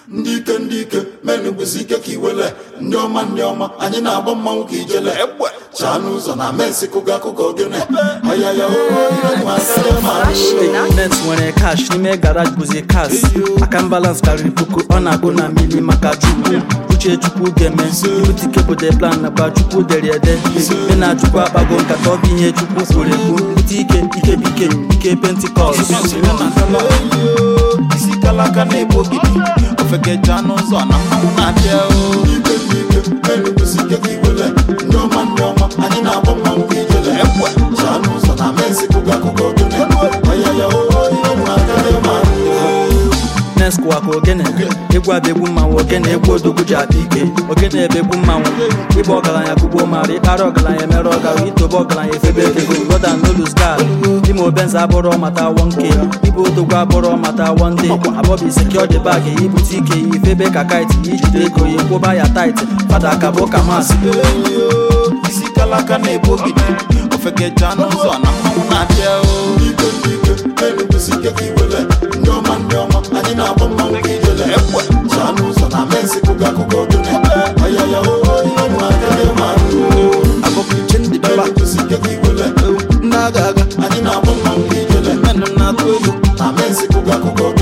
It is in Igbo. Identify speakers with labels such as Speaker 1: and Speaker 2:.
Speaker 1: ndị ike ndị ike menụ bụzi ike ka iwele ndị ọma ndị ọma anyị na-agba mmanwụ ka ijele chaa n'ụzọ na mensi kụga akụkọ ogene ọyaya
Speaker 2: Net nwere cash n'ime garage bụzi kas aka balance karịrị puku ọ na-agụ na mili maka chukwu uche chukwu ga-eme ibutike bụ the plan nakwa chukwu dere ede ị na-achukwu akpago nkata ọ bụ ihe chukwu kwuru ekwu bute ike ike bike ike pentikọst
Speaker 3: isi kalaka na-ebu ogidi ofekeja n'ụzọ na mmanwụ na-abịa o
Speaker 1: ike ndị ike menụ bụzi ike ka iwele ndị ọma ndị ọma anyị na-agba mmanwụ ka ijele chaa n'ụzọ na mensi kụga akụkọ ogene ọyaya
Speaker 2: nes kụwa ka ogene egwu abụ egwu mmanwụ ogene egwu odogwu ji adị ike ogene ebe egwu mmanwụ ịgba ọgaranya kugbo mara ịkpara ọgaranya emere ọgara itobe ọgaranya efebe ekego roda nolus gad ime obenza abụrọ mata wonke ibu odogwu abụrọ mata wonde abọbi sekiọdi bag ibute ike ifebe ka kait ijide ego ya kwụba ya tait fada ka bụ ka masị
Speaker 3: isi kalaka na-ebu ogidi ofekeja n'ụzọ na mmanwụ na-abịa o
Speaker 1: ike ndị ike menụ bụzi ike ka iwele ndị ọma ndị ọma anyị na-agba mmanwụ ka ijele chaa n'ụzọ na mensi kụga akụkọ ogene ọyaya
Speaker 3: abọkụche ndị dọla
Speaker 1: menụ bụzi ike ka iwele
Speaker 3: ndị agha aga
Speaker 1: anyị na-agba mmanwụ ka ijele
Speaker 3: menụ na-atụ ego
Speaker 1: na mensi kụga akụkọ ogene